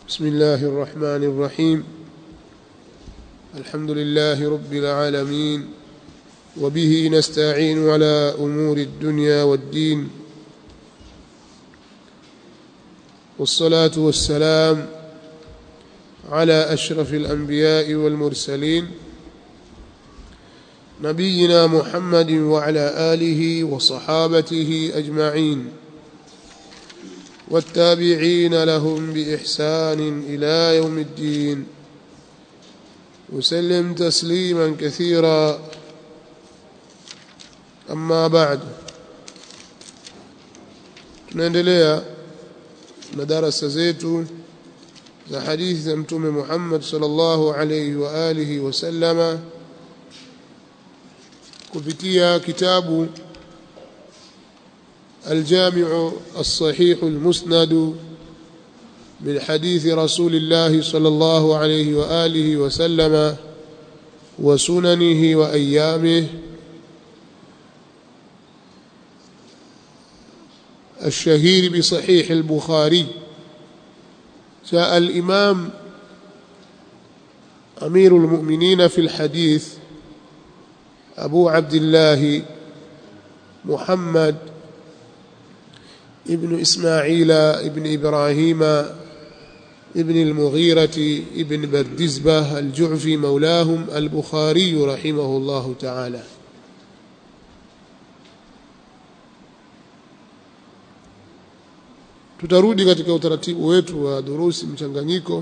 بسم الله الرحمن الرحيم الحمد لله رب العالمين وبه نستعين على امور الدنيا والدين والصلاه والسلام على اشرف الانبياء والمرسلين نبينا محمد وعلى اله وصحابته اجمعين والتابعين لهم باحسان الى يوم الدين وسلم تسليما كثيرا اما بعد tunaendelea na darasa zetu za hadithi za mtume Muhammad sallallahu alayhi wa alihi wasallama kupitia kitabu الجامع الصحيح المسند من حديث رسول الله صلى الله عليه واله وسلم وسننه وايامه الشهير بصحيح البخاري جاء الامام امير المؤمنين في الحديث ابو عبد الله محمد ابن إسماعيل ابن إبراهيم ابن المغيرة ابن بردزبة الجعفي مولاهم البخاري رحمه الله تعالى tutarudi katika utaratibu wetu wa durusi mchanganyiko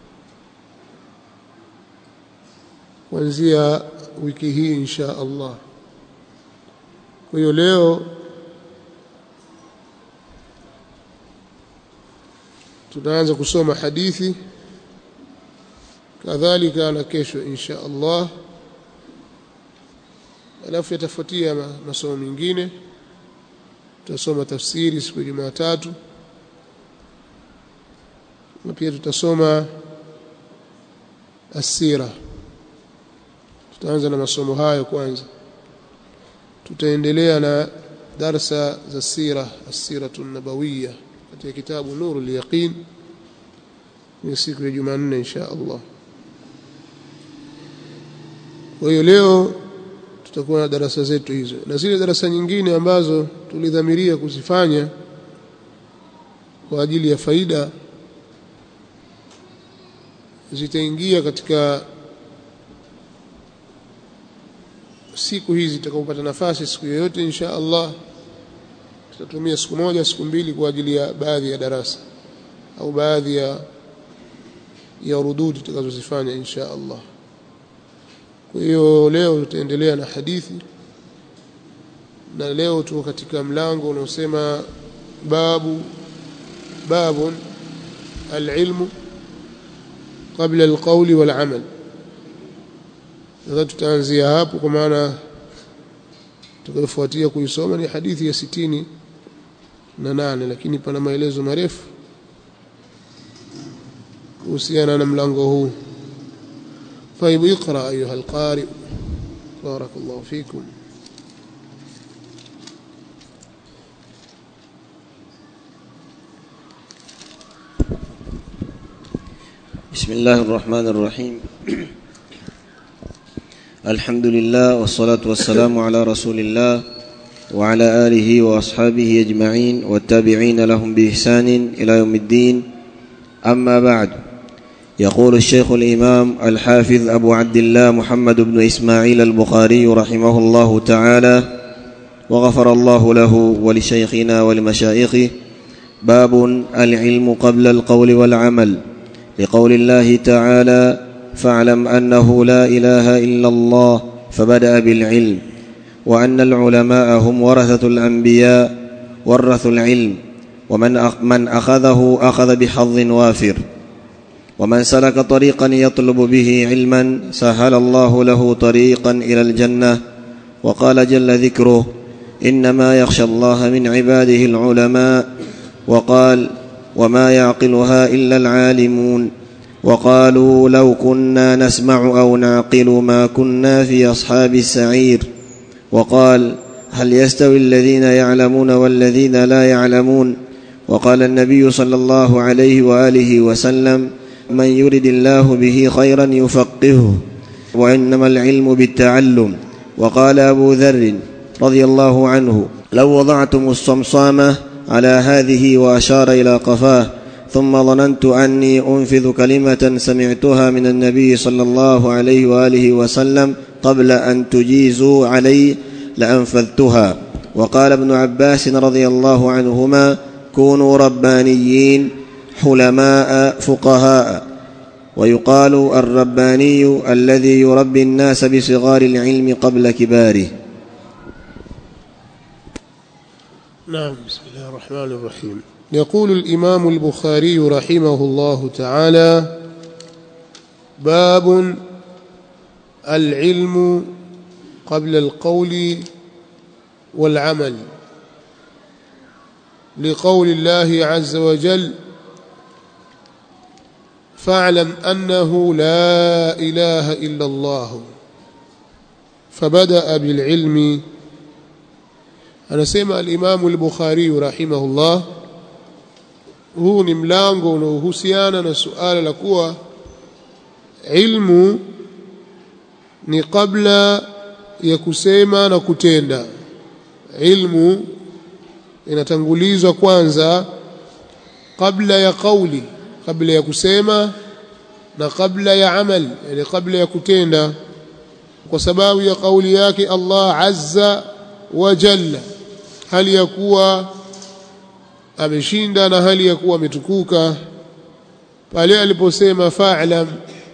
kuanzia wiki hii insha Allah kwa hiyo leo tutaanza kusoma hadithi kadhalika na kesho insha Allah alafu yatafuatia masomo mengine tutasoma tafsiri siku ya Jumatatu na pia tutasoma asira tutaanza na masomo hayo kwanza tutaendelea na darsa za sira asiratu nabawiyya katika kitabu nuru al-yaqin ni siku ya Jumanne insha Allah kwa hiyo leo tutakuwa na darasa zetu hizo na zile darasa nyingine ambazo tulidhamiria kuzifanya kwa ajili ya faida zitaingia katika siku hizi tutakapopata nafasi siku yoyote insha Allah tutatumia siku moja siku mbili kwa ajili ya baadhi ya darasa au baadhi ya ya rududi tutakazozifanya insha Allah kwa hiyo leo tutaendelea na hadithi na leo tuko katika mlango unaosema babu babun alilmu qabla alqawli walamal nadhani tutaanzia hapo kwa maana tutakayofuatia kuisoma ni hadithi ya sitini na nane lakini pana maelezo marefu kuhusiana na mlango huu طيب اقرا ايها القارئ بارك الله فيكم بسم الله الرحمن الرحيم الحمد لله والصلاة والسلام على رسول الله وعلى آله وأصحابه أجمعين والتابعين لهم بإحسان إلى يوم الدين أما بعد يقول الشيخ الإمام الحافظ أبو عبد الله محمد بن إسماعيل البخاري رحمه الله تعالى وغفر الله له ولشيخنا ولمشايخه باب العلم قبل القول والعمل لقول الله تعالى فاعلم انه لا اله الا الله فبدا بالعلم وان العلماء هم ورثه الانبياء ورثوا العلم ومن من اخذه اخذ بحظ وافر ومن سلك طريقا يطلب به علما سهل الله له طريقا الى الجنه وقال جل ذكره انما يخشى الله من عباده العلماء وقال وما يعقلها الا العالمون وقالوا لو كنا نسمع او نعقل ما كنا في اصحاب السعير وقال هل يستوي الذين يعلمون والذين لا يعلمون وقال النبي صلى الله عليه واله وسلم من يرد الله به خيرا يفقهه وانما العلم بالتعلم وقال ابو ذر رضي الله عنه لو وضعتم الصمصامه على هذه واشار الى قفاه ثم ظننت اني انفذ كلمه سمعتها من النبي صلى الله عليه واله وسلم قبل ان تجيزوا علي لانفذتها وقال ابن عباس رضي الله عنهما كونوا ربانيين حلماء فقهاء ويقال الرباني الذي يربي الناس بصغار العلم قبل كباره نعم بسم الله الرحمن الرحيم يقول الإمام البخاري رحمه الله تعالى باب العلم قبل القول والعمل لقول الله عز وجل فاعلم أنه لا إله إلا الله فبدأ بالعلم anasema alimamu al-Bukhari rahimahullah huu ni mlango unaohusiana na suala la kuwa ilmu ni kabla ya kusema na kutenda ilmu inatangulizwa kwanza kabla ya kauli kabla ya kusema na kabla ya amal yani kabla ya kutenda kwa sababu ya kauli yake Allah azza wa jalla hali ya kuwa ameshinda na hali ya kuwa ametukuka pale aliposema fa'lam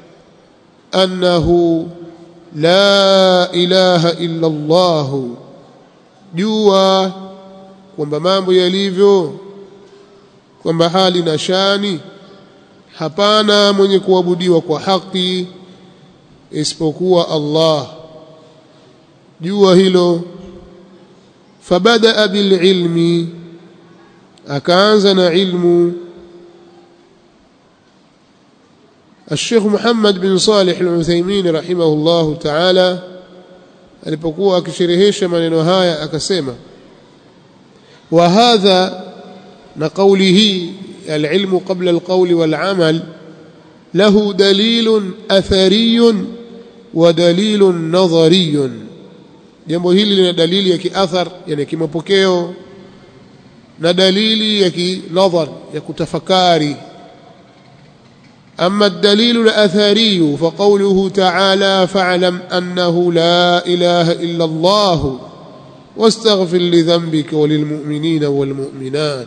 annahu la ilaha illa Allah jua kwamba mambo yalivyo kwamba hali na shani hapana mwenye kuabudiwa kwa haki isipokuwa Allah jua hilo فبدأ بالعلم أكانزنا علم الشيخ محمد بن صالح العثيمين رحمه الله تعالى alipokuwa akisherehesha maneno haya akasema wa hadha na kauli hii alilmu qabla alqawli walamal lahu dalilun athariyun wa dalilun nadhariyun jambo hili lina dalili ya kiathar yani kimapokeo na dalili ya kinadhar ya kutafakari أما الدليل الأثري فقوله تعالى فاعلم أنه لا إله إلا الله واستغفر لذنبك وللمؤمنين والمؤمنات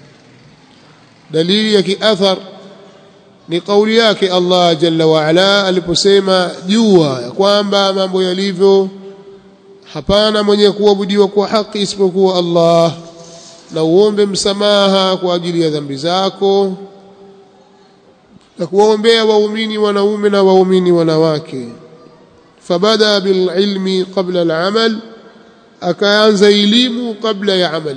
دليل يكي أثر لقول ياك الله جل وعلا aliposema jua ya kwamba mambo yalivyo hapana mwenye kuabudiwa kwa haki isipokuwa Allah na uombe msamaha kwa ajili ya dhambi zako na kuwaombea waumini wanaume na waumini wanawake fabada bililmi qabla alamal akaanza elimu kabla ya amal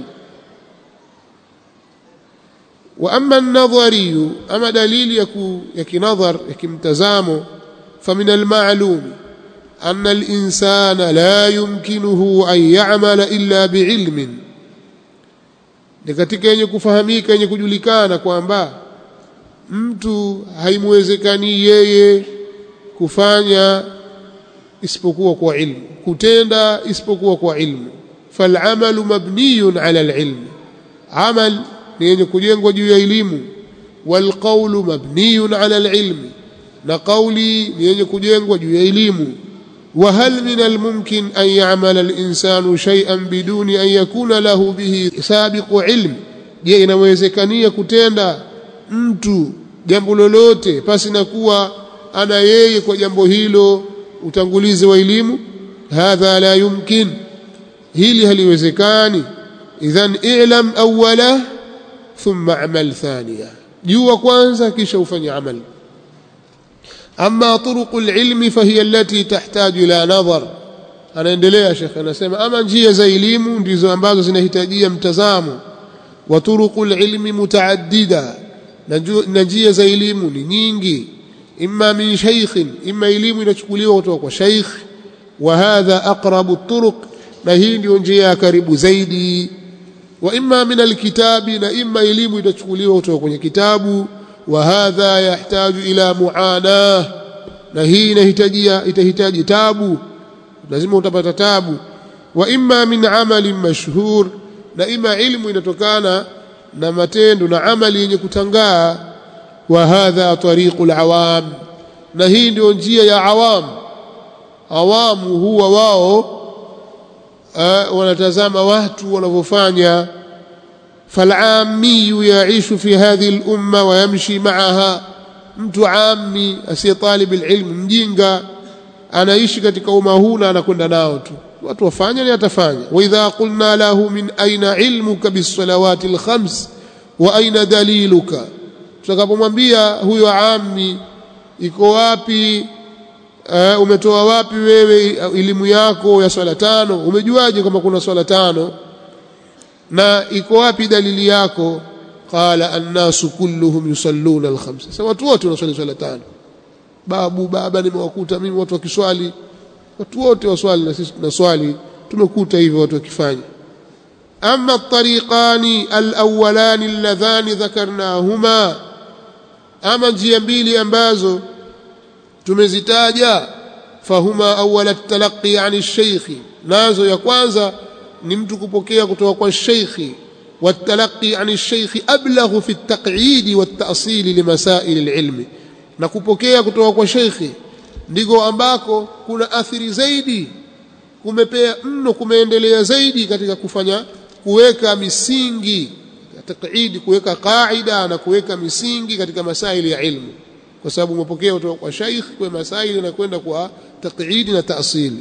wa amma an-nadhari ama dalili ya kinadhar ya kimtazamo famin al-ma'lum أن الإنسان لا يمكنه أن يعمل إلا بعلم ni katika yenye kufahamika yenye kujulikana kwamba mtu haimwezekani yeye kufanya isipokuwa kwa ilmu kutenda isipokuwa kwa ilmu falamalu mabniyun ala alilm amal ni yenye kujengwa juu ya elimu walqawlu mabniyun ala alilmi na qawli ni yenye kujengwa juu ya elimu وهل من الممكن أن يعمل الإنسان شيئا بدون أن يكون له به سابق علم je inawezekania kutenda mtu jambo lolote pasi na kuwa ana yeye kwa jambo hilo utangulizi wa elimu hadha la yumkin hili haliwezekani idhan i'lam awwala thumma amal thaniya jua kwanza kisha ufanye amali أما طرق العلم فهي التي تحتاج إلى نظر anaendelea shekhe anasema ama njia za elimu ndizo ambazo zinahitajia mtazamo wa turuqul ilmi mutaaddida na njia za elimu ni nyingi imma min shaykhin imma elimu inachukuliwa kutoka kwa shaykh wa hadha aqrabu turuq na hii ndio njia ya karibu zaidi wa imma min alkitabi na imma elimu itachukuliwa kutoka kwenye kitabu wa hadha yahtaju ila muana na hii inahitajia itahitaji tabu lazima utapata tabu wa imma min amalin mashhur na imma ilmu inatokana na matendo na amali yenye kutangaa wa hadha tariqul awam na hii ndio njia ya awam awamu huwa wao uh, wanatazama watu wanavyofanya falamiyu yaishu fi hadhihi lumma wayamshi maaha mtu ami asiye talib alilm mjinga anaishi katika umma huu na anakwenda nao tu watu wafanya ni atafanya wa idha qulna lahu min aina ilmuka bisalawati alkhams wa aina daliluka tutakapomwambia huyo ami iko wapi uh, umetoa wapi wewe elimu yako ya swala tano umejuaje kama kuna swala tano na iko wapi dalili yako qala annasu kulluhum yusalluna alkhamsa sasa watu wote wanaswali swala tano babu baba nimewakuta mimi watu wakiswali watu wote waswali na sisi tunaswali tumekuta hivyo watu wakifanya ama الطريقان الأولان اللذان ذكرناهما ama njia mbili ambazo tumezitaja fahuma awwal at-talaqqi 'an ash-shaykh nazo ya kwanza ni mtu kupokea kutoka kwa sheikhi والتلقي عن الشيخ أبلغ في التقعيد والتأصيل لمسائل العلم na kupokea kutoka kwa sheikhi ndiko ambako kuna athiri zaidi kumepea mno kumeendelea zaidi katika kufanya kuweka misingi taqidi kuweka qaida na kuweka misingi katika masaili ya ilmu kwa sababu umepokea kutoka kwa sheikh kwa masaili na kwenda kwa taqidi na taasili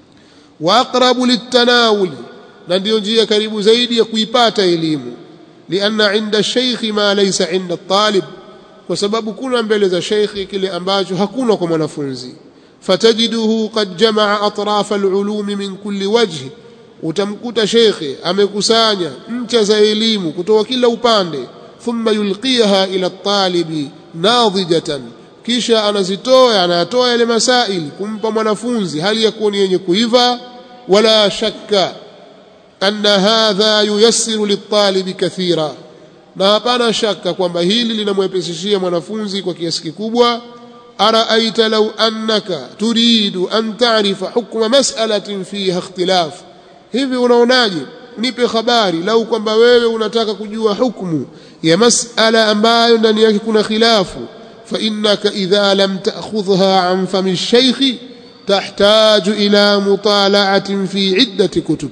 wa aqrabu litanawul na ndio njia karibu zaidi ya kuipata elimu lianna inda sheikh ma laysa inda talib kwa sababu kuna mbele za sheikhi kile ambacho hakuna kwa mwanafunzi fatajiduhu qad jamaa atraf alulum min kulli wajhi utamkuta shekhe amekusanya ncha za elimu kutoka kila upande thumma yulqiha ila talibi nadhijatan kisha anazitoa anayatoa yale masaili kumpa mwanafunzi hali ya kuwa ni yenye kuiva wala shakka anna hadha yuyassiru litalibi kathira na hapana shaka kwamba hili linamwepesishia mwanafunzi kwa kiasi kikubwa araaita law annaka turidu an ta'rifa hukma mas'alatin fiha ikhtilaf hivi unaonaje nipe habari lau kwamba wewe unataka kujua hukumu ya mas'ala ambayo ndani yake kuna khilafu fa innaka idha lam ta'khudhha an fami ash-shaykh tahtaju ila mutala'atin fi iddati kutub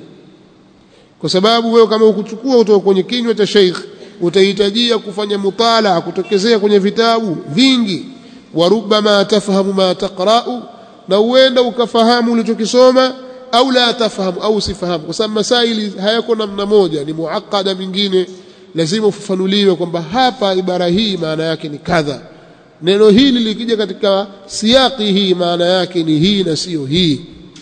kwa sababu wewe kama ukuchukua kutoka kwenye kinywa cha sheikh utahitajia kufanya mutala kutokezea kwenye vitabu vingi warubama tafahamu ma taqra'u na uenda ukafahamu ulichokisoma au la tafahamu au sifahamu kwa sababu masaili hayako namna moja ni muakkada mingine lazima ufafanuliwe kwamba hapa ibara hii maana yake ni kadha neno hili likija katika siyaki hii maana yake ni hii na sio hii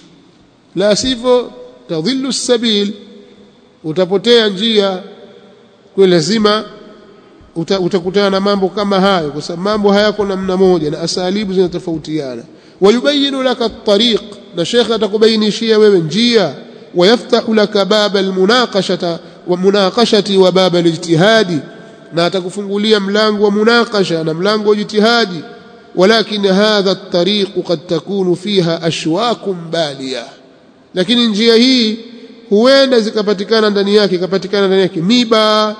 la sivyo tadhillu sabil utapotea njia kwa lazima uta, utakutana na mambo kama hayo kwa sababu mambo hayako namna moja na asalibu zinatofautiana wayubayinu laka at-tariq na shekhe atakubainishia wewe njia wayaftahu laka baba almunaqashata wa munaqashati wa baba alijtihadi na atakufungulia mlango wa munaqasha na mlango wa jitihadi walakin hadha at-tariq qad takunu fiha ashwakun baliya lakini njia hii huenda zikapatikana ndani yake ikapatikana ndani yake miba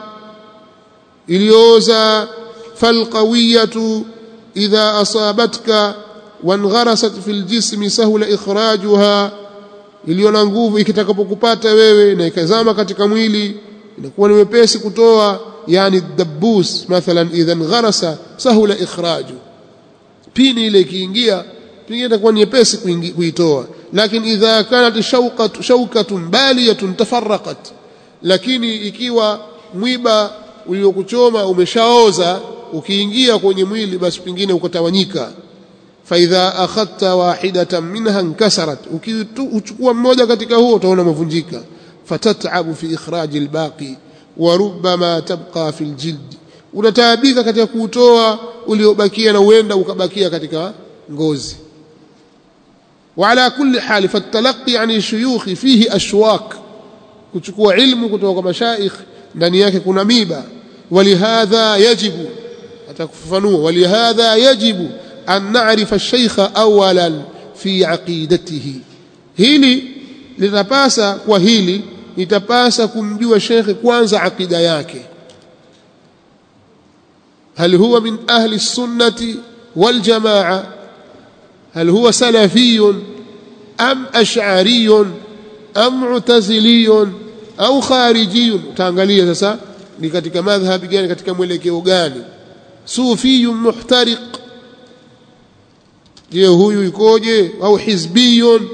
iliyooza falqawiyatu idha asabatka wangharasat fil jismi sahula ikhrajuha iliyo na nguvu ikitakapokupata wewe na ikazama katika mwili inakuwa ni wepesi kutoa yani dabbus mathalan idhan gharasa sahula ikhraju pini ile ikiingia pengine itakuwa ni nyepesi kuitoa lakini idha kanat shawqatu shawkatun baliyatun tafarraqat lakini ikiwa mwiba uliokuchoma umeshaoza ukiingia kwenye mwili basi pengine ukatawanyika faidha akhadta wahidatan minha inkasarat ukichukua mmoja katika huo utaona umevunjika fatatabu fi ikhraji albaqi wa rubbama tabqa fi aljild unataabika katika kuutoa uliobakia na uenda ukabakia katika ngozi وعلى كل حال فالتلقي عن الشيوخ فيه أشواك kuchukua ilmu kutoka kwa mashaikh ndani yake kuna miba walihadha yajibu atakufafanua walihadha yajibu an na'rifa ash-shaykha awalan fi aqidatihi hili litapasa kwa hili litapasa kumjua shekhe kwanza akida yake هل هو من أهل السنة والجماعة هل هو سلفي أم أشعري أم معتزلي أو خارجي تانgalia sasa ni katika madhhabi gani katika mwelekeo gani sufi muhtariq je huyu ikoje au hizbiyun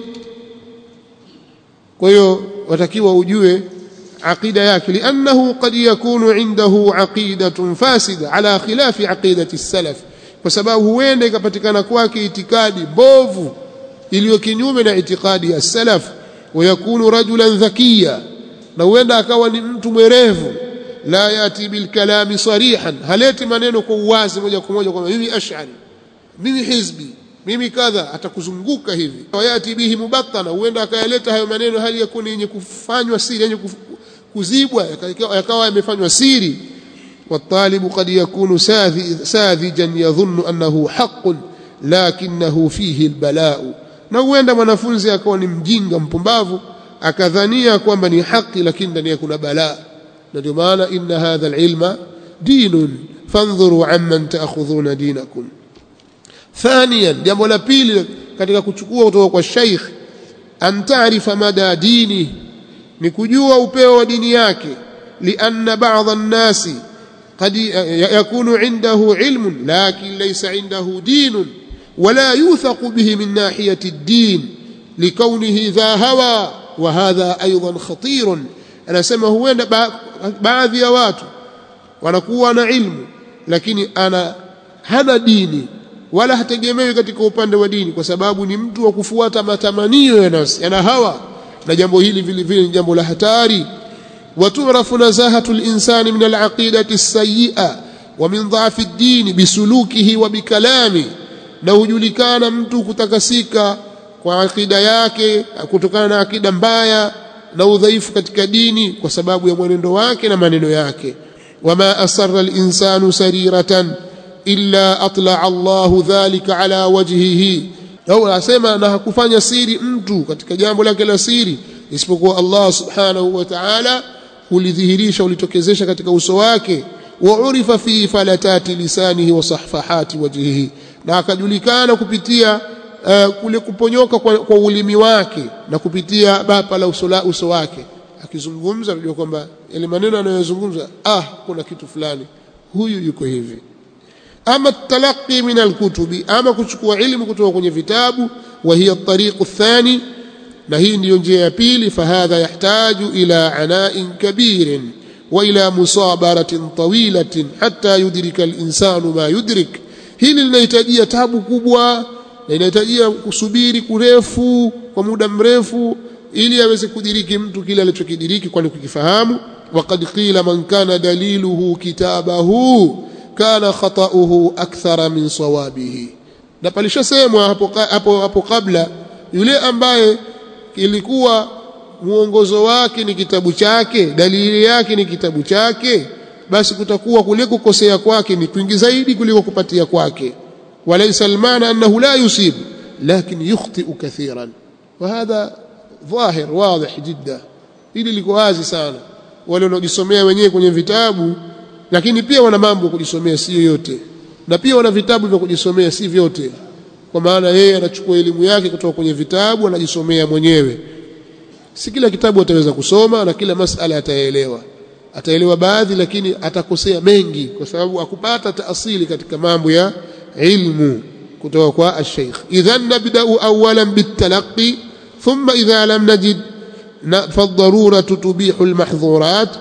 kwa hiyo watakiwa ujue عقيدة yake لأنه قد يكون عنده عقيدة فاسدة على خلاف عقيدة السلف kwa sababu huenda ikapatikana kwake itikadi bovu iliyo kinyume na itikadi ya salaf wayakunu rajulan dhakiya na huenda akawa ni mtu mwerevu la yati bilkalami sarihan haleti maneno kwa uwazi moja kwa moja kwamba mimi ash'ari mimi hizbi mimi kadha atakuzunguka hivi wayati bihi mubattana huenda akayaleta hayo maneno hali yakuni yenye kufanywa siri yenye kuzibwa yakawa yamefanywa siri والطالب قد يكون ساذجا يظن أنه حق لكنه فيه البلاء na huenda mwanafunzi akawa ni mjinga mpumbavu akadhania kwamba ni haki lakini ndani kuna balaa na ndio maana inna hadha alilma dinun fandhuru amman taakhudhuna dinakum thaniyan jambo la pili katika kuchukua kutoka kwa sheikh an taarifa mada dini ni kujua upeo wa dini yake lianna ba'dha an-nasi قد يكون عنده علم لكن ليس عنده دين ولا يوثق به من ناحية الدين لكونه ذا هوى وهذا أيضا خطير أنا سمى هو بعض ya watu wanakuwa na ilmu lakini ana hana dini wala hategemewi katika upande wa dini kwa sababu ni mtu wa kufuata matamanio ya nafsi ana hawa na jambo hili vile vile ni jambo la hatari وتعرف نزاهة الإنسان من العقيدة السيئة ومن ضعف الدين بسلوكه وبكلامه na hujulikana mtu kutakasika kwa akida yake kutokana na akida mbaya na udhaifu katika dini kwa sababu ya mwenendo wake na maneno yake wama asarra linsanu sariratan illa atlaa Allahu dhalika ala wajhihi au asema na hakufanya siri mtu katika jambo lake la siri isipokuwa Allah subhanahu wa ta'ala ulidhihirisha ulitokezesha katika uso wake wa urifa fi falatati lisanihi wa sahfahati wajhihi na akajulikana kupitia uh, kule kuponyoka kwa, kwa ulimi wake na kupitia bapa la uso, la uso wake akizungumza unajua kwamba yale maneno anayozungumza ah kuna kitu fulani huyu yuko hivi ama talaqi min alkutubi ama kuchukua ilmu kutoka kwenye vitabu wa hiya at-tariqu athani na hii ndiyo njia ya pili fahadha yahtaju ila ana'in kabirin wa ila musabaratin tawilatin hatta yudrika al-insanu ma yudrik hili linahitajia tabu kubwa na inahitajia kusubiri kurefu kwa muda mrefu ili aweze kudiriki mtu kile alichokidiriki kwani kukifahamu waqad qila man kana daliluhu kitabahu kana khata'uhu akthara min sawabihi na palishasemwa hapo hapo hapo kabla yule ambaye ilikuwa muongozo wake ni kitabu chake dalili yake ni kitabu chake basi kutakuwa kule kukosea kwake ni kwingi zaidi kuliko kupatia kwake walaysa almaana annahu la yusib lakin yukhti'u kathiran وهذا ظاهر واضح جدا ili liko wazi sana wale wanaojisomea wenyewe kwenye vitabu lakini pia wana mambo ya kujisomea sio yote na pia wana vitabu vya kujisomea si vyote kwa maana yeye anachukua elimu yake kutoka kwenye vitabu anajisomea mwenyewe si kila kitabu ataweza kusoma na kila masala ataelewa ataelewa baadhi lakini atakosea mengi kwa sababu akupata taasili katika mambo ya ilmu kutoka kwa al-sheikh idhan nabda'u awwalan bitalaqi thumma idha lam najid فالضروره تبيح المحظورات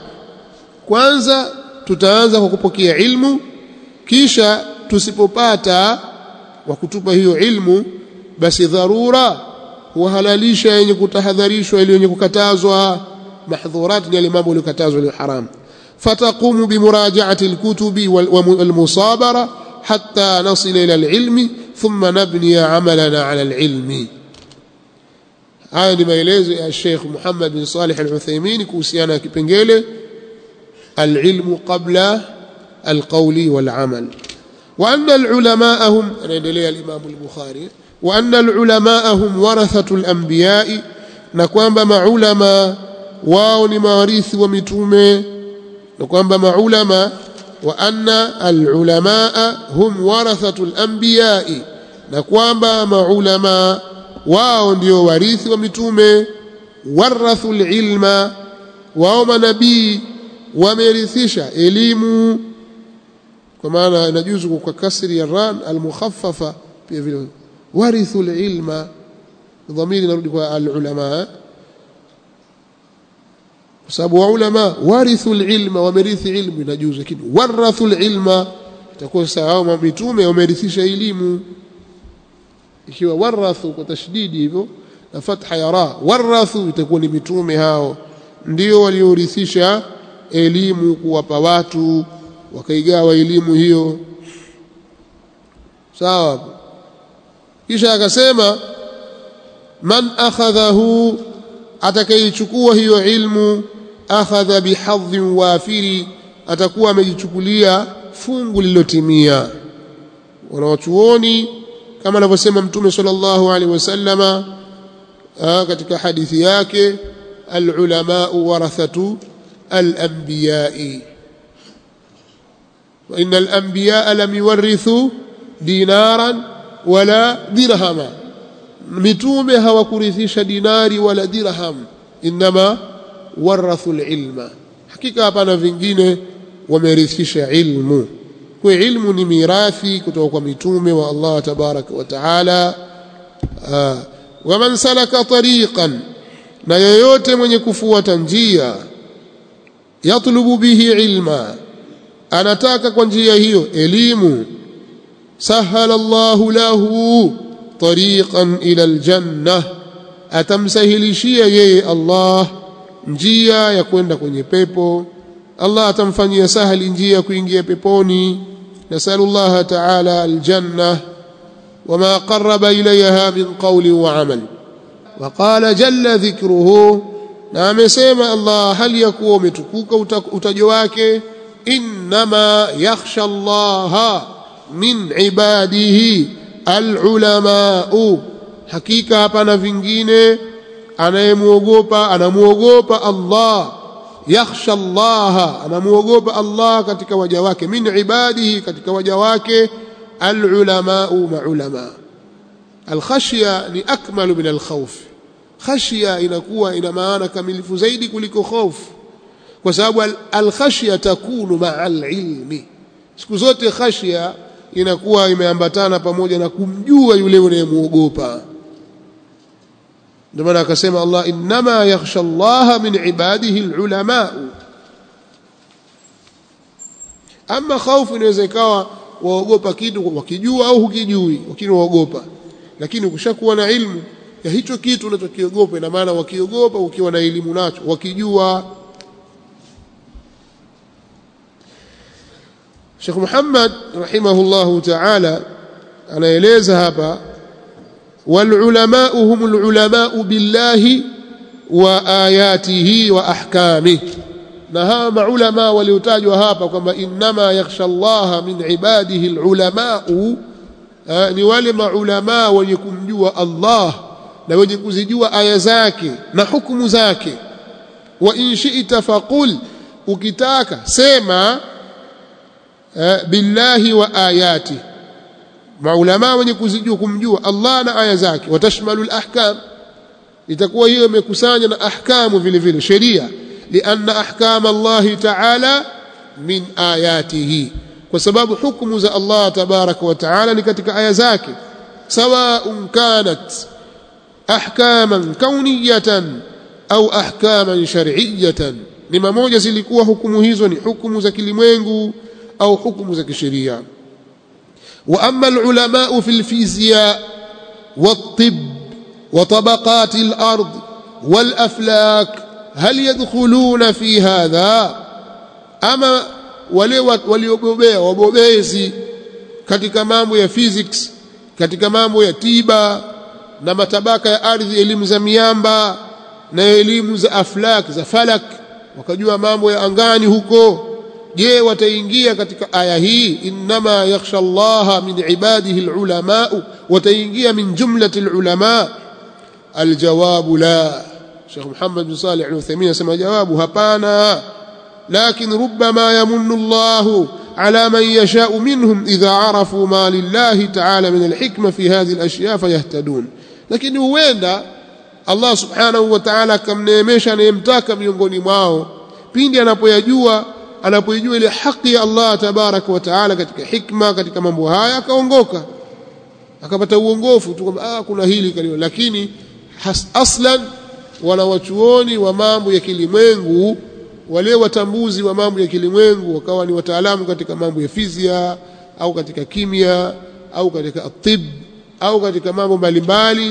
kwanza tutaanza kwa kupokea ilmu kisha tusipopata wa kutupa hiyo ilmu basi dharura huhalalisha yenye kutahadharishwa ile yenye kukatazwa mahdhurat ni yale mambo yaliyokatazwa ile haram fataqumu bimurajaati alkutubi walmusabara hatta nasil ila alilmi thumma nabni amalana ala alilmi haya ni maelezo ya Sheikh Muhammad bin Salih al-Uthaymeen kuhusiana na kipengele العلم قبل القول والعمل وأن العلماء هم anaendelea الإمام البخاري وأن العلماء هم ورثة الأنبياء na kwamba maulama wao ni mawarithi wa mitume na kwamba maulama wa anna alulamaa hum warathatu alambiyai na kwamba maulama wao ndio warithi wa mitume warathu alilma wao manabii wamerithisha elimu kwa maana inajuzu kwa kasri ya ran almukhaffafa pia vile warithu alilma dhamiri narudi kwa alulama kwa sababu waulama warithu alilma wamerithi ilmu inajuzu lakini warathu alilma itakuwa sawa mitume wamerithisha elimu ikiwa warathu kwa tashdidi hivyo na fatha ya ra warathu itakuwa ni mitume hao ndio waliorithisha elimu kuwapa watu wakaigawa elimu hiyo sawa kisha akasema man akhadhahu atakayechukua hiyo ilmu akhadha bihadhin wafiri atakuwa amejichukulia fungu lililotimia wanawachuoni kama anavyosema mtume sallallahu alaihi wasallama katika hadithi yake alulama warathatu alambiyai وإن الأنبياء لم يورثوا دينارا ولا درهما mitume hawakurithisha dinari wala dirham inma warathu alilma hakika hapana vingine wamerithisha ilmu kwa ilmu ni mirathi kutoka kwa mitume wa Allah tabaraka wa taala waman salaka tariqan na yoyote mwenye kufuata njia yatlubu bihi ilma anataka kwa njia hiyo elimu sahala Allahu lahu tariqan ila aljanna atamsahilishia yeye Allah njia ya kwenda kwenye pepo Allah atamfanyia sahali njia ya kuingia peponi nasalu Allah ta'ala aljanna wama qarraba ilayha min qawli wa amal وقال جل ذكره na amesema Allah hali ya kuwa umetukuka utajo wake inma yakhsha Allah min ibadihi alulamau hakika hapana vingine anayemuogopa anamuogopa Allah yakhsha Allah anamuogopa Allah katika waja wake min ibadihi katika waja wake alulamau maulama alkhashya ni akmalu min alkhawf khashya inakuwa ina maana kamilifu zaidi kuliko hofu kwa sababu alkhashya takunu maa alilmi siku zote khashya inakuwa imeambatana pamoja na kumjua yule unayemuogopa ndio maana akasema Allah inma yakhsha Allah min ibadihi alulama ama khaufu inaweza ikawa waogopa kitu wakijua au hukijui lakini waogopa lakini ukishakuwa na ilmu ya hicho kitu unachokiogopa ina maana wakiogopa ukiwa na elimu nacho wakijua Sheikh Muhammad rahimahullahu ta'ala anaeleza hapa wal ulama humul ulama billahi wa ayatihi wa ahkamihi na hawa maulama waliotajwa hapa kwamba innama yakhsha Allah min ibadihi alulama ni wale maulama wenye kumjua Allah na wenye kuzijua aya zake na hukumu zake wa in shi'ta faqul ukitaka sema billahi wa ayati maulama wenye kuzijua kumjua Allah na aya zake watashmalu alahkam itakuwa hiyo imekusanya na ahkamu vile vile sheria لأن أحكام الله تعالى من آياته وسبب حكم ذا الله تبارك وتعالى لكتك آية ذاك سواء كانت أحكاما كونية أو أحكاما شرعية لما موجة زلكوا حكم هيزوني حكم ذا كلمينغو أو حكم ذا كشريع وأما العلماء في الفيزياء والطب وطبقات الأرض والأفلاك هل يدخلون في هذا ama wale waliobobea wabobezi katika mambo ya physics katika mambo ya tiba na matabaka ya ardhi elimu za miamba na elimu za aflak za falak wakajua mambo ya angani huko je wataingia katika aya hii inma yakhsha allaha min ibadihi alulama wataingia min jumlati alulama aljawabu la Sheikh Muhammad bin Salih al-Uthaymeen asema jawabu hapana لكن ربما يمن الله على من يشاء منهم إذا عرفوا ما لله تعالى من الحكمة في هذه الأشياء فيهتدون لكن huenda Allah subhanahu wa ta'ala akamneemesha anayemtaka miongoni mwao pindi anapoyajua anapoijua ile haki ya Allah tabaraka wa taala katika hikma katika mambo haya akaongoka akapata uongofu tu kwamba ah kuna hili kalio lakini has, aslan wanawachuoni wa mambo ya kilimwengu wale watambuzi wa mambo ya kilimwengu wakawa ni wataalamu katika mambo ya fizia au katika kimia au katika atib au katika mambo mbalimbali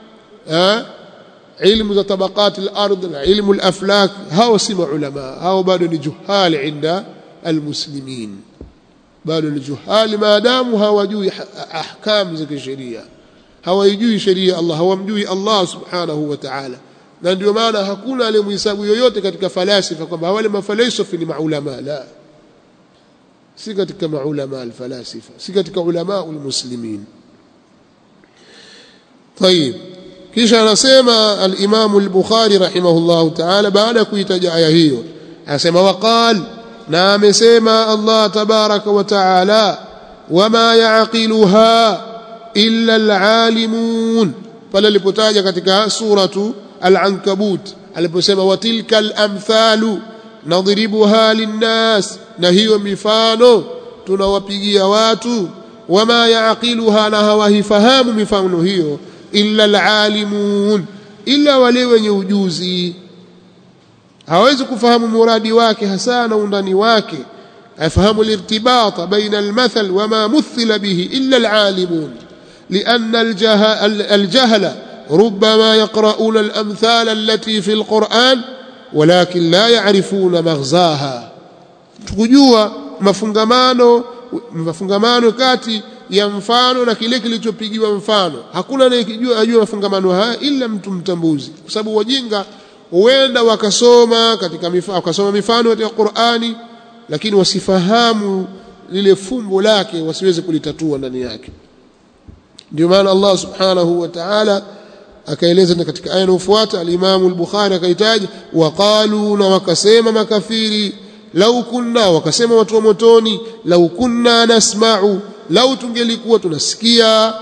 ilmu za tabaqat al-ard na ilmu al-aflak hao si maulama hao bado ni juhali inda almuslimin bado ni juhali maadamu hawajui ahkam za kisheria hawajui sheria Allah hawamjui Allah subhanahu wa ta'ala na ndio maana hakuna aliyemhesabu yoyote katika falasifa kwamba wale mafalsafa ni maulama la si katika maulama alfalasifa si katika ulama almuslimin طيب kisha anasema al-Imam al-Bukhari rahimahullahu ta'ala baada ya kuitaja aya hiyo anasema waqal na amesema Allah tabaraka wa ta'ala wama ya'qiluha illa al-alimun pale alipotaja katika suratu al-Ankabut aliposema watilka al-amthalu nadribuha linnas na hiyo mifano tunawapigia watu wama ya'qiluha na hawahifahamu mifano hiyo illa alalimun illa wale wenye ujuzi hawezi kufahamu muradi wake hasa na undani wake afahamu alirtibata baina almathal wama muthila bihi illa alalimun لأن الجهل ربما يقرؤون الأمثال التي في القرآن ولكن لا يعرفون مغزاها تكجوا مفungamano mafungamano kati ya mfano na kile kilichopigiwa mfano hakuna anayejua ajua mafungamano haya ila mtu mtambuzi kwa sababu wajinga huenda wakasoma katika mifano wakasoma mifano katika Qur'ani lakini wasifahamu lile fumbo lake wasiweze kulitatua ndani yake ndio maana Allah subhanahu wa ta'ala akaeleza katika aya inayofuata al-Imam al-Bukhari akaitaja waqalu na wakasema makafiri lau kunna wakasema watu wa motoni lau kunna nasma'u lau tungelikuwa tunasikia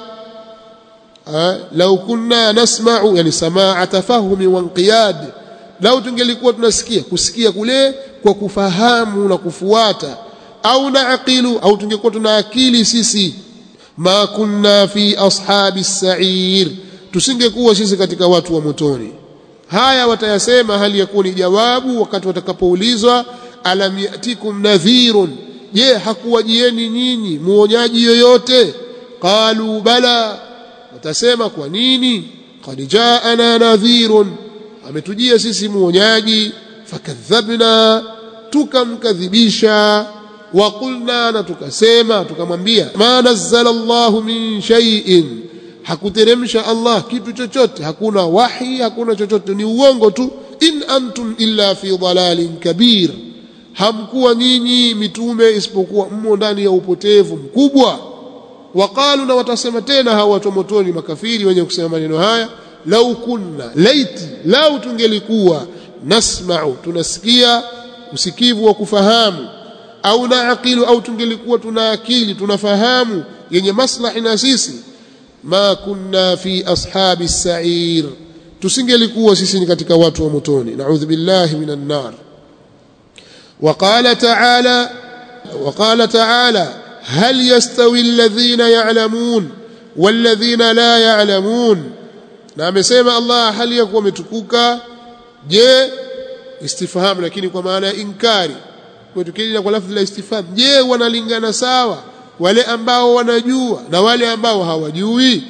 lau kunna nasma'u yani samaa tafahumi wa inqiyad lau tungelikuwa tunasikia kusikia kule kwa kufahamu na kufuata au naaqilu au tungekuwa tuna akili sisi ma kunna fi ashabi sa'ir tusingekuwa sisi katika watu wa motoni haya watayasema hali ya kuwa ni jawabu wakati watakapoulizwa alam yatikum nadhirun je hakuwajieni nyinyi muonyaji yoyote qalu bala watasema kwa nini qad jaana nadhirun ametujia sisi muonyaji fakadhabna tukamkadhibisha wa qulna na tukasema tukamwambia ma nazzala Allahu min shay'in hakuteremsha Allah kitu chochote hakuna wahi hakuna chochote ni uongo tu in antum illa fi dhalalin kabir hamkuwa nyinyi mitume isipokuwa mmo ndani ya upotevu mkubwa waqalu na watasema tena hawa watu motoni makafiri wenye kusema maneno haya lau kunna laiti lau tungelikuwa nasma'u tunasikia usikivu wa kufahamu au naaqilu au tungelikuwa tuna akili tunafahamu yenye maslahi na sisi ma kunna fi ashabi sa'ir tusingelikuwa sisi ni katika watu wa motoni na'udhu billahi minan nar وقال تعالى وقال تعالى هل يستوي الذين يعلمون والذين لا يعلمون na amesema Allah hali ya kuwa umetukuka je istifham lakini kwa maana ya inkari kwa tukija kwa lafzi la istifham je wanalingana sawa wale ambao wanajua na wale ambao hawajui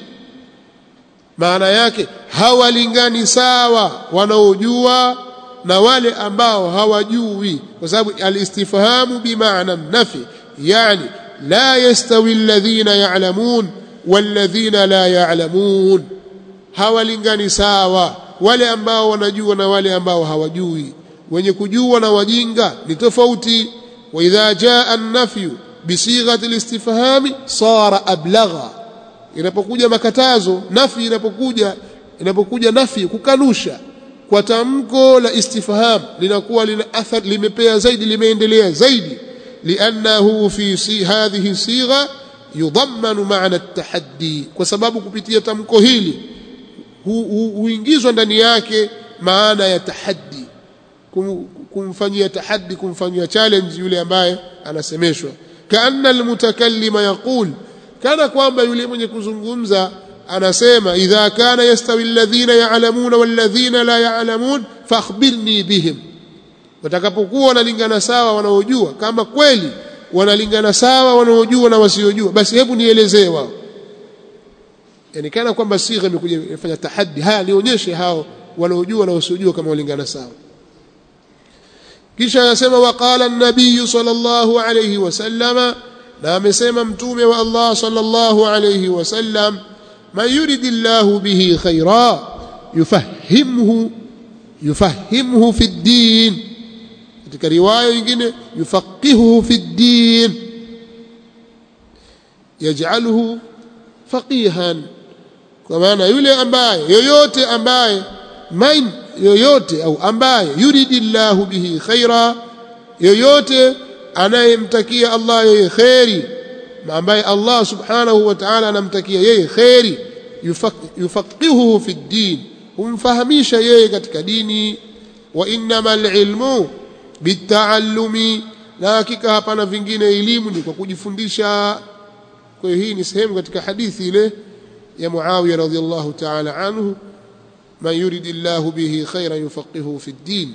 maana yake hawalingani sawa wanaojua na wale ambao hawajui kwa sababu alistifhamu bimaana nafi yani la yastawi alladhina ya'lamun walladhina la ya'lamun hawalingani sawa wale ambao wanajua na wale ambao hawajui wenye kujua na wajinga ni tofauti wa idha jaa an-nafyu bisighati al-istifhami sara ablagha inapokuja makatazo nafi inapokuja inapokuja nafi kukanusha kwa tamko la istifham linakuwa lina athar limepea zaidi limeendelea zaidi liannahu fi si hadhihi sigha yudhammanu maana at-tahaddi kwa sababu kupitia tamko hili huingizwa ndani yake maana ya tahaddi kumfanyia tahaddi kumfanyia challenge yule ambaye anasemeshwa kaanna almutakallima yaqul kana kwamba yule mwenye kuzungumza anasema idha kana yastawi alladhina ya'lamuna walladhina la ya'lamun fakhbirni bihim watakapokuwa wanalingana sawa wanaojua kama kweli wanalingana sawa wanaojua na wasiojua basi hebu nielezee wao yani kana kwamba sigha imekuja ifanya tahaddi haya nionyeshe hao wanaojua na wasiojua kama walingana sawa kisha anasema waqala an-nabiy sallallahu alayhi wasallama na amesema mtume wa Allah sallallahu alayhi wasallam man yuridillahu bihi khaira yufahimhu yufahimhu fi ad-din katika riwaya nyingine yufaqihuhu fi ad-din yaj'aluhu faqihan kwa maana yule ambaye yoyote ambaye man yoyote au ambaye yuridillahu bihi khaira yoyote anayemtakia Allah yeye khairi ambaye Allah subhanahu wa ta'ala anamtakia yeye khairi yufaqihuhu fi din humfahamisha yeye katika dini wa innamal ilmu bitaallumi na hakika hapana vingine elimu ni kwa kujifundisha kwa hiyo hii ni sehemu katika hadithi ile ya Muawiya radhiyallahu ta'ala anhu man yuridillahu bihi khairan yufaqihuhu fi din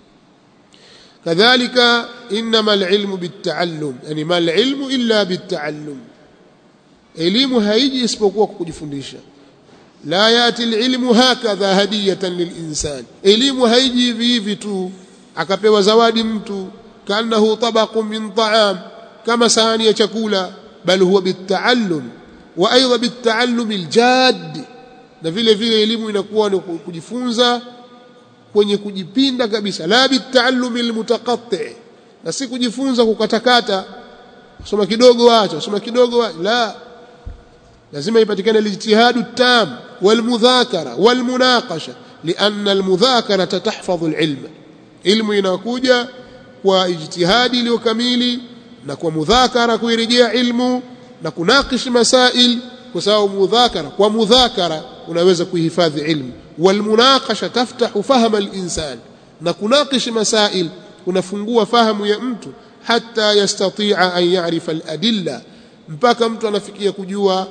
كذلك إنما العلم بالتعلم يعني ما العلم إلا بالتعلم elimu haiji isipokuwa kujifundisha la yati alilmu hakadha hadiyatan lilinsan elimu haiji hivi hivi tu akapewa zawadi mtu kanahu tabaqun min ta'am kama sahani ya chakula bal huwa bitaallum wa aidha bitaallum aljad na vile vile elimu inakuwa ni kujifunza kwenye kujipinda kabisa la bitaallumi almutaqatti na si kujifunza kukatakata soma kidogo acha soma kidogo la lazima ipatikane alijtihadu tam walmudhakara walmunaqasha lianna almudhakara tahfadhu alilma ilmu inakuja kwa ijtihadi iliyo kamili na kwa mudhakara kuirejea ilmu na kunakish masail kwa sababu mudhakara kwa mudhakara unaweza kuhifadhi ilmu والمناقشه تفتح فهم الانسان na kunakish masail unafungua fahamu ya mtu hata yastati'a an ya'rifa al-adilla mpaka mtu anafikia kujua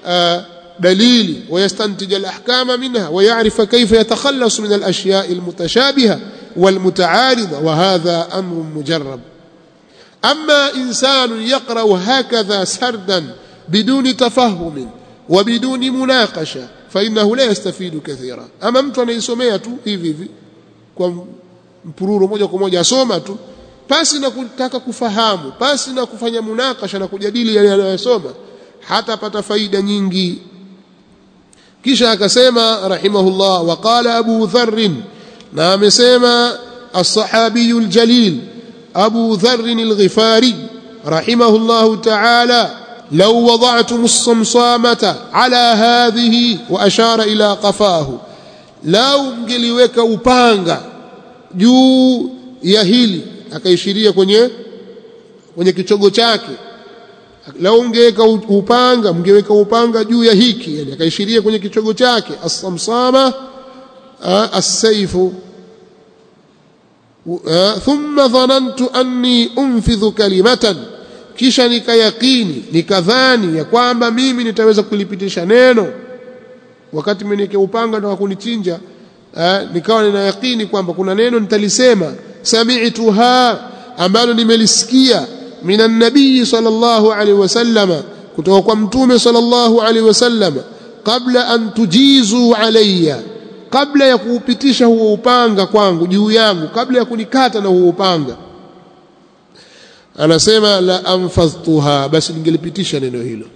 dalili ويستنتج الاحكام منها ويعرف كيف يتخلص من الاشياء المتشابهه والمتعارضه وهذا امر مجرب اما انسان يقرا هكذا سردا بدون تفهم وبدون مناقشه فإنه لا يستفيد كثيرا أما mtu anaisomea tu hivi hivi kwa mpururo moja kwa moja asoma tu pasi na kutaka kufahamu pasi na kufanya munakasha na kujadili yale anayosoma hatapata faida nyingi kisha akasema rahimahullah waqala abu dharr na amesema الصحابي الجليل أبو ذر الغفاري رحمه الله تعالى لو وضعتم الصمصامة على هذه وأشار إلى قفاه لو mngeliweka upanga juu ya hili akaishiria kwenye kwenye kichogo chake lau ungeweka upanga mngeweka upanga juu ya hiki yani akaishiria kwenye kichogo chake as-samsama as-sayfu thumma dhanantu anni unfidhu kalimatan kisha nikayakini nikadhani ya kwamba mimi nitaweza kulipitisha neno wakati mwenye upanga na kunichinja eh, nikawa nina yakini kwamba kuna neno nitalisema sami'tuha ambalo nimelisikia minan nabii sallallahu alaihi wasallama kutoka kwa mtume sallallahu alaihi wasallama kabla an tujizu alayya kabla ya kuupitisha huo upanga kwangu juu yangu kabla ya kunikata na huo upanga anasema la anfadhtuha basi ningelipitisha neno hilo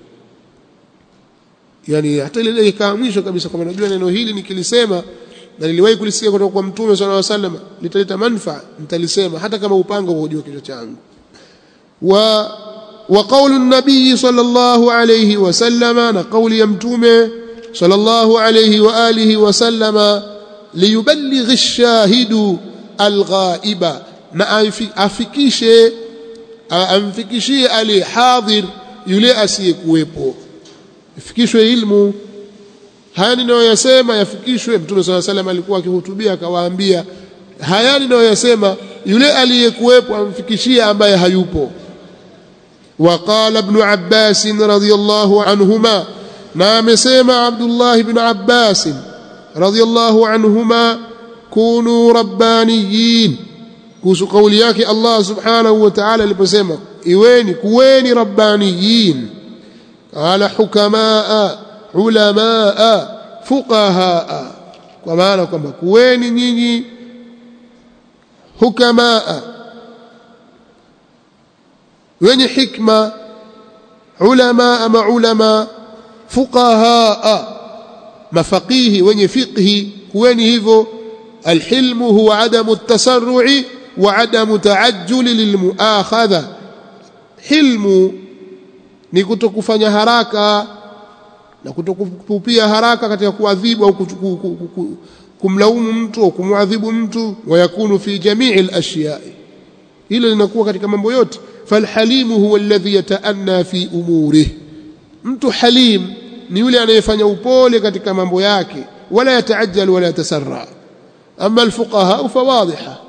yani hata ile dakika mwisho kabisa kama najua neno hili nikilisema na niliwahi kulisikia kutoka kwa mtume sallallahu alaihi wasallam litaleta manufaa nitalisema hata kama upanga uko juu kichwa changu wa wa qawlu an-nabiy sallallahu alayhi wasallam na qawli ya mtume sallallahu alayhi wa alihi wasallama liyuballighi ash-shahidu al-ghaiba na afikishe amfikishie ali hadhir yule asiyekuwepo ifikishwe ilmu haya ninayoyasema yafikishwe mtume swalla salam alikuwa akihutubia akawaambia haya ninayoyasema yule aliyekuwepo amfikishie ambaye hayupo وقال ابن عباس رضي الله عنهما نعم سيما عبد الله بن عباس رضي الله عنهما كونوا ربانيين kuhusu kauli yake Allah subhanahu wa ta'ala aliposema iweni kuweni rabbaniyin qala hukamaa ulamaa fuqahaa kwa maana kwamba kuweni nyinyi hukamaa wenye hikma ulama ama ulama fuqahaa mafaqihi wenye fiqhi kuweni hivyo الحلم هو عدم التسرع وعدم تعجل للمؤاخذه حلم ni kutokufanya haraka na kutokupia haraka katika kuadhibu au kumlaumu mtu au kumwadhibu mtu wayakunu fi jamii al-ashya hilo linakuwa katika mambo yote falhalimu huwa alladhi yataanna fi umurihi mtu halim ni yule anayefanya upole katika mambo yake wala yataajjal wala yatasarra أما الفقهاء فواضحة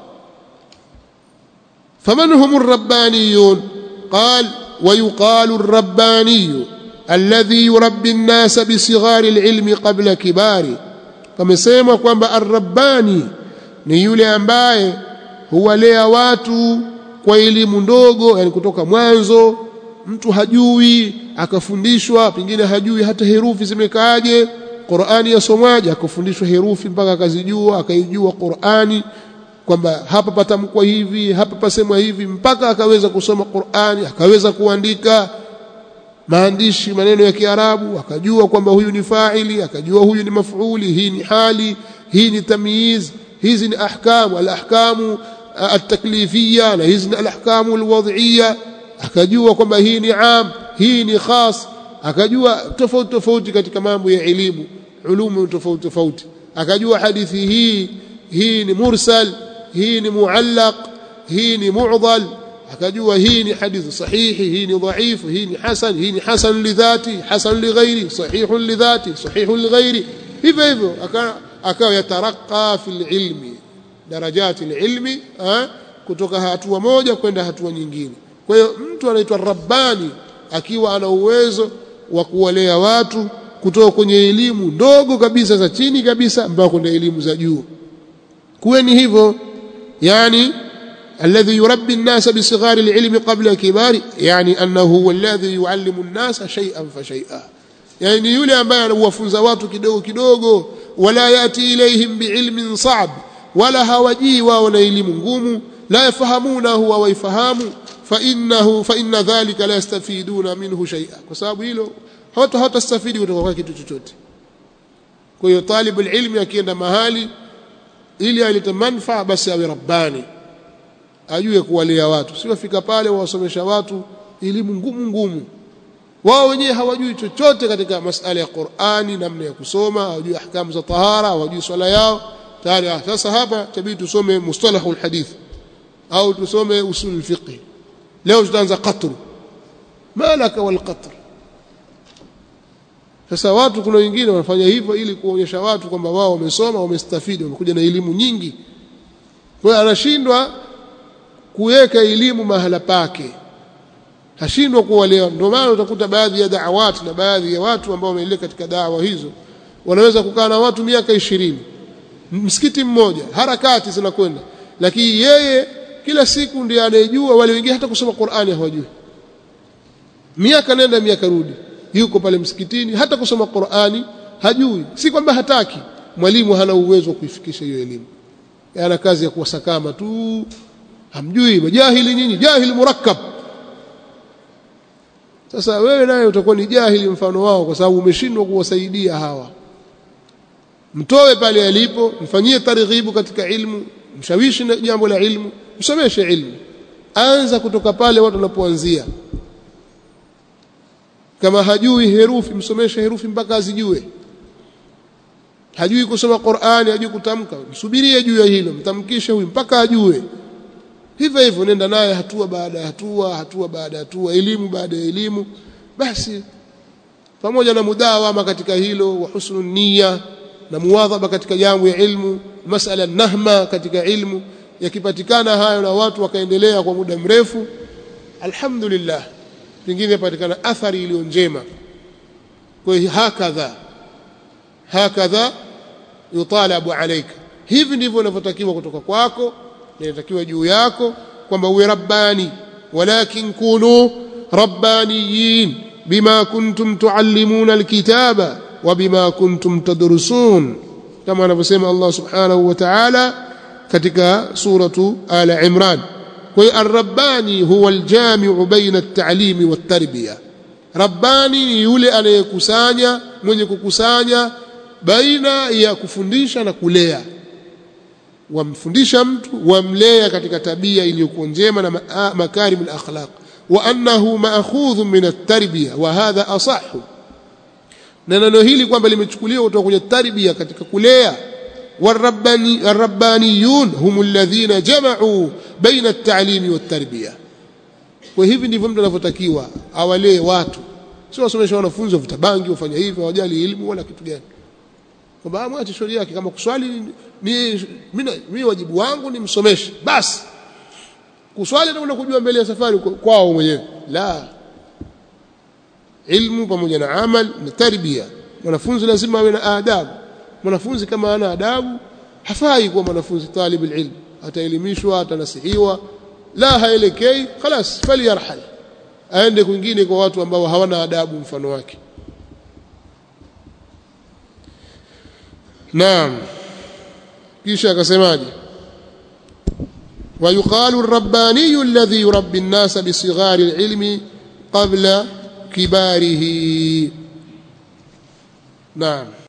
فمن هم الربانيون قال ويقال الرباني الذي يربي الناس بصغار العلم قبل كباره فمسيما kwamba الرباني ni yule ambaye huwalea watu kwa elimu ndogo yani kutoka mwanzo mtu hajui akafundishwa pengine hajui hata herufi zimekaaje Qur'ani yasomwaje akafundishwa herufi mpaka akazijua akaijua Qur'ani kwamba hapa patamkwa hivi hapa pasemwa hivi mpaka akaweza kusoma Qur'ani akaweza kuandika maandishi maneno ya Kiarabu akajua kwamba huyu ni fa'ili akajua huyu ni maf'uli hii ni hali hii ni tamyiz hizi ni ahkamu al-ahkamu at-taklifiyya na hizi ni al-ahkamu al-wad'iyya akajua kwamba hii ni am hii ni khas akajua tofauti tofauti katika mambo ya elimu ulumu tofauti tofauti akajua hadithi hii hii ni mursal hii ni muallaq hii ni mu'dhal akajua hii ni hadithi sahihi hii ni dhaifu hii ni hasan hii ni hasan lidhati hasan lighairi sahihun lidhati sahihun lighairi hivyo hivyo akawa yataraka fil ilmi darajati ilmi kutoka hatua moja kwenda hatua nyingine kwa hiyo mtu anaitwa rabbani akiwa ana uwezo wa kuwalea watu kutoka kwenye elimu ndogo kabisa za chini kabisa mpaka kwenda elimu za juu kuweni hivyo yani alladhi yurabbi an-nas bi sighari al-ilmi qabla kibari yani annahu huwa alladhi yuallimu an-nas shay'an fa shay'a yani yule ambaye anawafunza watu kidogo kidogo wala yati ilayhim biilmin sa'b wala hawajii wao na elimu ngumu la yafahamunahu wa waifahamu فإنه فإن ذلك لا يستفيدون منه شيئا kwa sababu hilo hata hatastafidi kutoka kwa kitu chochote kwa hiyo talibul ilmi akienda mahali ili alete manfaa basi awe rabbani ajue kuwalea watu sio fika pale wasomesha watu elimu ngumu ngumu wao wenyewe hawajui chochote katika masala ya Qur'ani namna ya kusoma hawajui ahkamu za tahara hawajui swala yao tayari sasa hapa tabidi tusome mustalahul hadith au tusome usul fiqh leo tutaanza qatru malaka wal qatr sasa watu kuna wengine wanafanya hivyo ili kuonyesha watu kwamba wao wamesoma wamestafidi wamekuja na elimu nyingi kwa hiyo anashindwa kuweka elimu mahala pake hashindwa kuwalea ndio maana utakuta baadhi ya da'awati na baadhi ya watu ambao wameelekea katika dawa hizo wanaweza kukaa na watu miaka ishirini msikiti mmoja harakati zinakwenda lakini yeye kila siku ndiye anayejua wale wengine hata kusoma Qur'ani hawajui miaka nenda miaka rudi yuko pale msikitini hata kusoma Qur'ani hajui si kwamba hataki mwalimu hana uwezo wa kuifikisha hiyo elimu ana kazi ya kuwasakama tu hamjui majahili nyinyi jahili murakkab sasa wewe naye utakuwa ni jahili mfano wao kwa sababu umeshindwa kuwasaidia hawa mtoe pale alipo mfanyie targhibu katika ilmu mshawishi na jambo la ilmu msomeshe ilmu anza kutoka pale watu wanapoanzia kama hajui herufi msomeshe herufi mpaka azijue hajui kusoma Qur'ani hajui kutamka msubirie juu ya hilo mtamkishe huyu mpaka ajue hivyo hivyo nenda naye hatua baada ya hatua hatua baada ya hatua elimu baada ya elimu basi pamoja na mudawama katika hilo wa husnul niyya na muwadhaba katika jambo ya ilmu masala nahma katika ilmu yakipatikana hayo na watu wakaendelea kwa muda mrefu alhamdulillah pengine patikana athari iliyo njema kwa hiyo hakadha hakadha yutalabu alaika hivi ndivyo inavyotakiwa kutoka kwako na inatakiwa juu yako kwamba uwe rabbani walakin kunu rabbaniyin bima kuntum tuallimuna alkitaba wa bima kuntum tadrusun kama anavyosema Allah subhanahu wa ta'ala katika suratu ala imran kwa hiyo arrabbani huwa aljamiu baina at-ta'limi wat-tarbiya rabbani ni yule anayekusanya mwenye kukusanya baina ya kufundisha na kulea wamfundisha mtu wamlea katika tabia iliyokuwa njema na makarim al-akhlaq wa annahu ma'khudhun min at-tarbiya wa hadha asahhu na neno hili kwamba limechukuliwa kutoka kwenye tarbia katika kulea والرباني الربانيون هم الذين جمعوا بين التعليم والتربيه وهيvi ndivyo mtu anavyotakiwa awalee watu sio wasomesha wanafunzi wavuta bangi wafanya hivi hawajali elimu wala kitu gani kwamba mwache shauri yake kama kuswali ni mimi wajibu wangu ni msomeshe basi kuswali ndio kujua mbele ya safari kwao mwenyewe la ilmu pamoja na amal na tarbia mwanafunzi lazima awe na adabu mwanafunzi kama ana adabu hafai kuwa mwanafunzi talib ilm ataelimishwa atanasihiwa la haelekei خلاص falyarhal aende kwingine kwa watu ambao hawana adabu mfano wake naam kisha akasemaje ويقال الرباني الذي يربي الناس بصغار العلم قبل كباره نعم